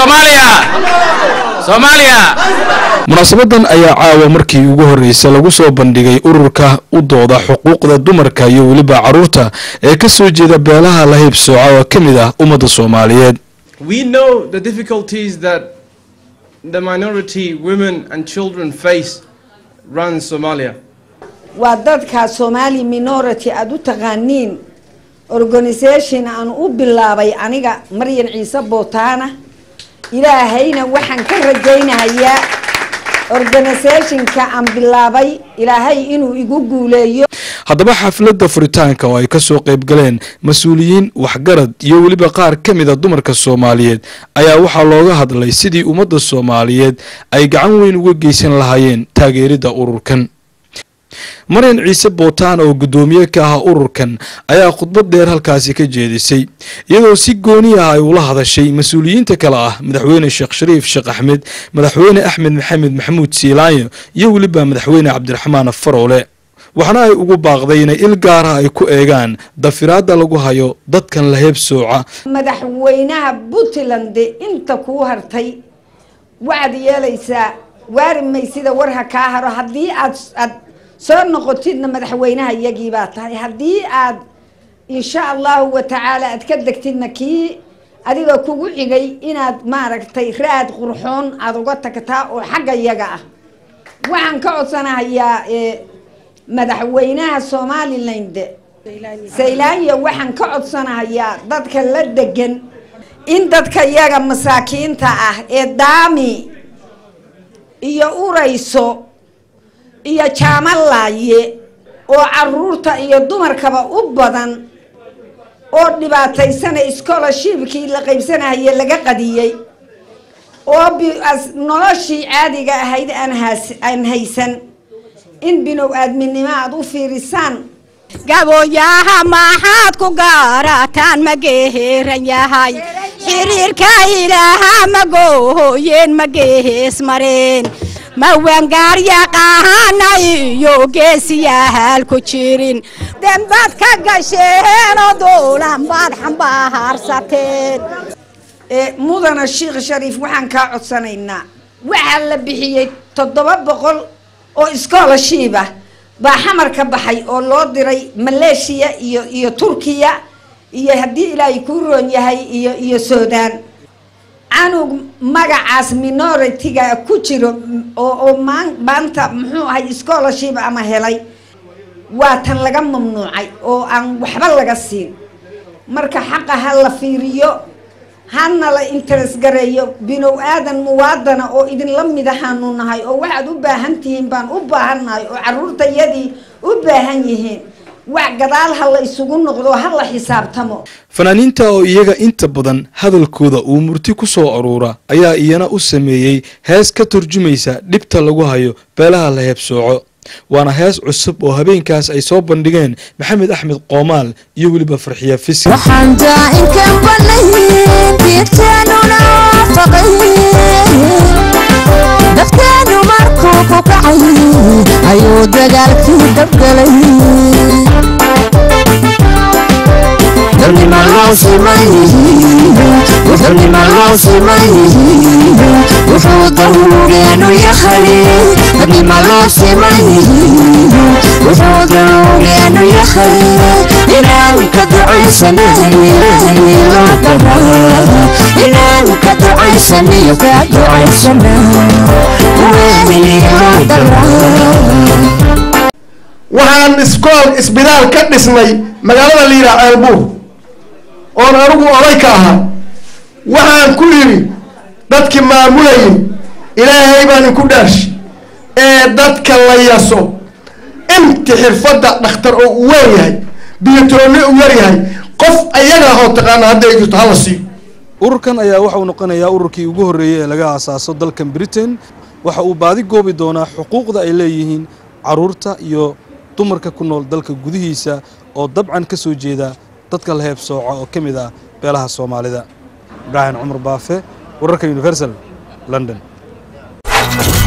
soomaaliya soomaaliya munaasabadan ayaa caawa markii ugu horreysay lagu soo bandhigay ururka u dooda xuquuqda dumarka iyo weliba carruurta ee ka soo jeeda beelaha la haybsooca oo ka mid ah ummadda soomaaliyeed We know the difficulties that the minority women and children face run Somalia. waa dadka somali minority aada u taqaaniin organisation aan u bilaabay aniga maryan ciise bootaana ilaahayna waxaan ka rajaynahayaa organisationka aan bilaabay ilaahay inuu igu guuleeyo haddaba xafladda furitaanka oo ay ka soo qayb galeen mas-uuliyiin waxgarad iyo weliba qaar ka mid a dumarka soomaaliyeed ayaa waxaa looga hadlay sidii ummadda soomaaliyeed ay gacan weyn uga geysan lahaayeen taageeridda ururkan maryan ciise bootaan oo guddoomiye ka ah ururkan ayaa khudbad dheer halkaasi ka jeedisay iyadoo si gooni ah ay ula hadashay mas-uuliyiinta kale ah madaxweyne sheekh shariif sheekh axmed madaxweyne axmed maxamed maxamuud siilaanyo iyo weliba madaxweyne cabdiraxmaan faroole waxaana ay ugu baaqday inay il gaara ay ku eegaan dafiraadda lagu hayo dadkan la heebsooca madaxweynaha puntland inta kuu hartay waxaad yeelaysaa waari maysida war ha kaa haro haddii aad aad soo noqotidna madaxweynaha iyagii baa tahay haddii aad insha allahu watacaala aad ka degtidna kii adiga kugu xigay inaad maaragtay raad qurxoon aada uga tagtaa oo xagga iyaga ah waxaan ka codsanahayaa madaxweynaha somaliland saylaanya waxaan ka codsanahayaa dadka la degan in dadka iyaga masaakiinta ah ee daami iyo urayso iyo jaamalaaye oo caruurta iyo dumarkaba u badan oo dhibaataysana scholarshipkii la qaybsanahaye laga qadiyey oo noloshii caadiga ahayd aan haysan in binow aadminimo aada u fiirisaan gabooyaha maxaad ku gaarataan ma geeheeran yahay xiriirka ilaaha ma goohooyeen ma geehees mareen ma waangaaryaqaahana iyo geesiyahaal ku jirin dembaad ka gasheenoo duulan baad xambahaarsateen mudana sheekh shariif waxaan kaa codsanaynaa waxaa la bixiyey toddoba boqol oo scholarship ah baa xamar ka baxay oo loo diray maleeshiya iyo iyo turkiya iyo haddii ilaahay kuu roon yahay iyo iyo suudaan canug magacaas minority-ga ku jiro oo oo maan maanta muxuu ahay scholarship ama helay waa tan laga mamnuucay oo aan waxba laga siin marka xaqa ha la fiiriyo hana la interes gareeyo binow aadan muwaadana oo idinla mid ahaanu nahay oo waxaad u baahan tihiin baan u baahannahay oo caruurtayadii u baahan yihiin wax gadaal ha la isugu noqdo ha la xisaabtamo fanaaniinta oo iyaga inta badan hadalkooda uu murti ku soo aruura ayaa iyana u sameeyey hees ka turjumaysa dhibta lagu hayo beelaha la heebsooco waana hees cusub oo habeenkaas ay soo bandhigeen maxamed axmed qoomaal iyo weliba farxiya fisi waxaan daa'inkan banayn diirteenuna waafaqay dadkeenu markuu ku kacay ayuu dagaalkii dabgalay wuxuu daruureenu yahay dadnima loo wuxuu daruureenu yahay inaan ka ducaysanayo inaan ka ducaysanayo ka ducaysana weeliyo waxaan iskool isbitaal ka dhisnay magaalada la yidhaha ceelbuur oon anigu oday ka ahaa waxaan ku yidhi dadkii maamulayay ilaahay baan inku dhaarshi ee dadka la yaso inti xirfadda dhakhtar oo u weyn yahay biyatoonni u yar yahay qof ayaga hoo taqaana hadday jirto hala siiyo ururkan ayaa waxa uu noqonayaa ururkii ugu horreeyey ee laga aasaaso dalkan britain waxa uu baadi goobi doonaa xuquuqda ay leeyihiin carruurta iyo dumarka ku nool dalka gudihiisa oo dabcan ka soo jeeda dadka la heebsooca oo ka mid ah beelaha soomaalida ibraahim cumar baafe wararka universal london